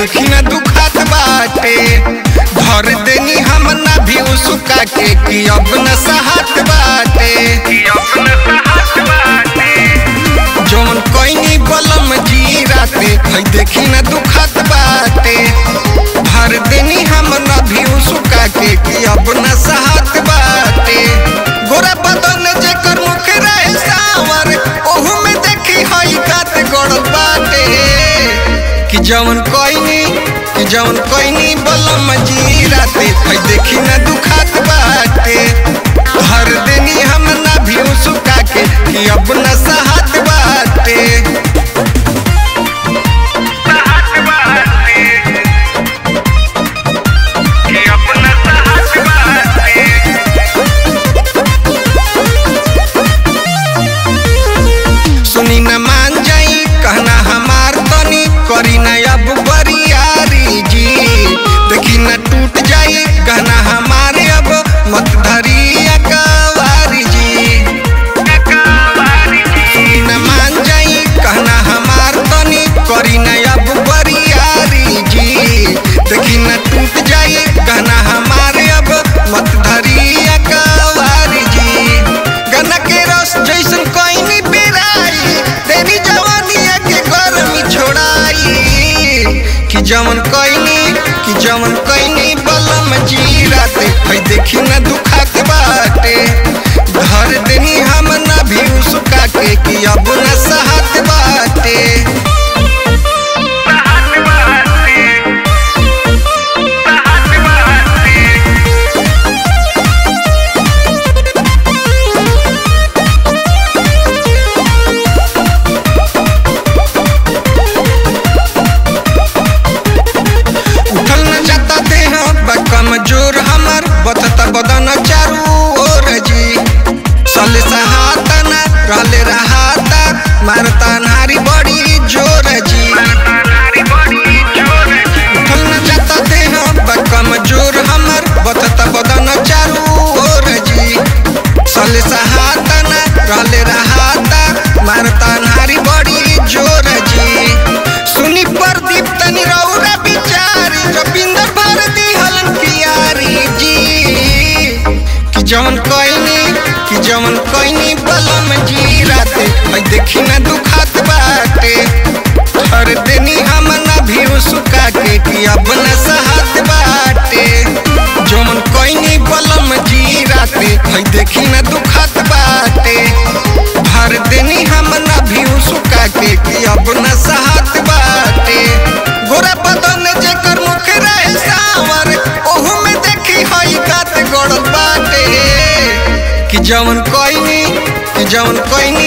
देखी ना दुखात बाटे धर देनी हम ना भी उसका के कि अब न सहात बाटे जौन कोइनी बलम जी राते है देखी ना दुखात बाटे धर देनी हम ना भी उसका के कि अब न सहात बाटे गोरा बदन जेकर मुख रहे सावर ओहू में देखी हई कात गड़ल बाटे कि जौन कोइनी कि जौन कोइनी बलम जी राते है देखी ना दुखात बाटे हर देनी हम ना भी सुका के कि अब न सहात बाटे सुनी न मान जाई कहना हमार तनी करी न अब बरियारी जी देखी न टूट जाई कहना हमारे अब मत धरी अकवारी जी सुनी न मान जाई कहना हमार तनी करी न अब बरियारी जी देखी न टूट जाई कहना हमारे अब मत धरी अकवारी जी गन्ना के रस जैसन कोइनी बेराई तेरी जवानिया के गर्मी छोड़ाई कि जवन कोइनी कि जवन कोइनी बलम जी राते है देखी न दुखात बाटे धर देनी हम न भी उसका के कि अब न सहात बाटे उठल न जाता देह बा कमजोर हमर बतता बदन चारू ओर जी सले सहाता न रहले रहाता मारता नारी बड़ी जोर जी उठल न जाता देह बा कमजोर हमर बतता बदन चारू ओर जी सले सहाता न रहले रहाता मारता नारी बड़ी जोर जी सुनी प्रदीप तनी रौरा बिचारी रविंदर भारती हलन पियारी जी कि जवन कोइनी कि जवन कोइनी बलम जी राते मैं देखी ना दुखात बाटे हर देनी हम ना भी सुका के कि अब न सहात बाटे जवन कोइनी बलम जी राते है देखी ना दुखात बाटे भर देनी हम ना भी सुका के कि अब न सहात बाटे गोरा बदन जेकर मुख रहे सावर ओहू में देखी हई कात गड़ल बाटे कि जवन कोइनी कि जवन कोइनी